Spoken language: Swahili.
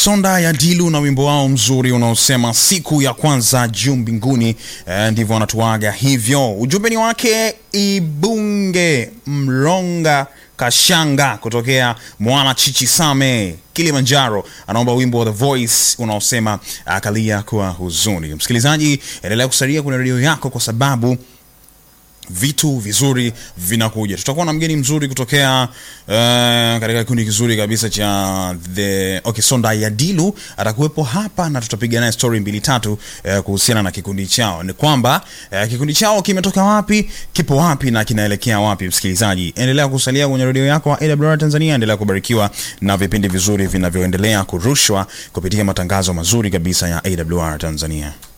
Sonda ya Dilu na wimbo wao mzuri unaosema siku ya kwanza juu mbinguni. Eh, ndivyo wanatuaga hivyo. Ujumbe ni wake Ibunge Mlonga Kashanga kutokea Mwana Chichi Same Kilimanjaro, anaomba wimbo wa The Voice unaosema akalia kwa huzuni. Msikilizaji, endelea kusalia kwenye redio yako kwa sababu vitu vizuri vinakuja. Tutakuwa na mgeni mzuri kutokea uh, katika kikundi kizuri kabisa cha the okay, Sonda ya Dilu atakuwepo hapa na tutapiga naye story mbili tatu uh, kuhusiana na kikundi chao. Ni kwamba uh, kikundi chao kimetoka wapi, kipo wapi na kinaelekea wapi. Msikilizaji, endelea kusalia kwenye redio yako wa AWR Tanzania, endelea kubarikiwa na vipindi vizuri vinavyoendelea kurushwa kupitia matangazo mazuri kabisa ya AWR Tanzania.